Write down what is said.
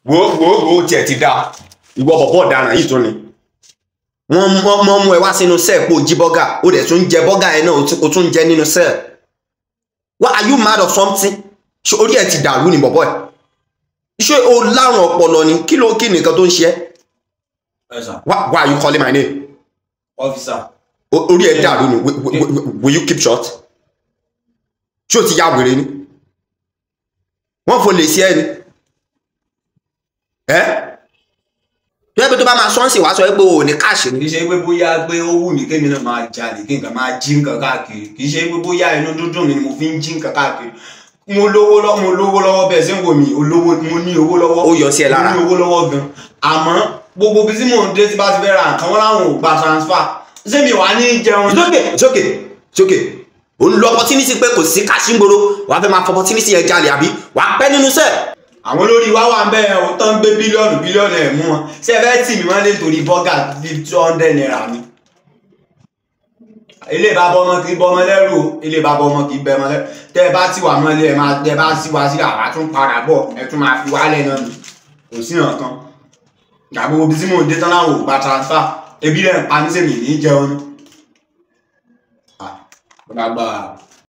wo wo wo tiẹ̀ ti dáa ìwọ bọ̀bọ̀ ọ̀daràn yìí tún ni wọ́n mọ́ mọ́ mú ẹ wá sínú sẹ́ẹ̀ pé o jí bọ́gà o dẹ̀ tún jẹ bọ́gà yẹn náà o tún- o tún jẹ nínú sẹ́ẹ̀ why are you mad of something ṣé orí ẹ ti dàrú ni bọ̀bọ̀ ẹ̀ ṣé o lárùn ọpọlọ ni kí ló kí nìkan tó ń ṣe ẹ́ ẹ sà why why are you calling my name ọ́fíìsà O- orí ẹ dàrú ni Wi- wi- wi- will you keep short ṣé o ti ya wèrè ni wọ́n fò lè ṣe ẹ ni ẹ́ tó yẹ pé tó bá máa sọ́ọ̀sì wá sọ pé o ò ní káàṣì ni kì í ṣe pé bóyá pé ó wù mí kémi náà máa jalè kí nǹkan máa jí nǹkan káàkiri kì í ṣe pé bóyá inú dúdú mi ni mo fi ń jí nǹkan káàkiri mo lówó lọ́wọ́ mo lówó lọ́wọ́ bẹ́ẹ̀ sí ń wò mí olówó mo ní owó lọ́wọ́ Ó yọ sí ẹ lára. mo ní owó lọ́wọ́ gan àmọ́ gbogbo bí tí mò ń dé tí bá ti fẹ́ ra nǹkan wọn láwọn ò gba transfer ṣé mi wà ní jẹun it's okay it's okay it's okay o ń lo opportunity pé kò sí káàṣì ń gbòòrò wàá fẹ́ máa fọ opportunity yẹn jalè àbí wàá pẹ́ nínú sẹ́ẹ̀ àwọn olórí wa wà ń bẹ́ẹ̀ o tó ń gbé bílíọ̀nù bílíọ̀nù ẹ̀ mú wọn ṣé ẹ fẹ́ tì mí wọ́n lè torí bọ́gà bíi two hundred naira ni. ilé ìbá bọ́ ọmọ kì í bọ́ ọmọ lẹ́rù o ilé ìbá bọ́ ọmọ kì í bẹ́ ọmọ lẹ́rù tẹ́ ẹ bá ti wà mọ́lẹ̀ ẹ máa tẹ́ ẹ bá ti wá sí àwa tún padà bọ̀ ẹ tún máa fi wálẹ̀ náà nù kò sí hàn kan gbàgbọ́ ibi tí mò ń dé tán láwọn ò gba transfer ebi rẹ̀ ń pa ní sèmi ní jẹun. Ah, bàbá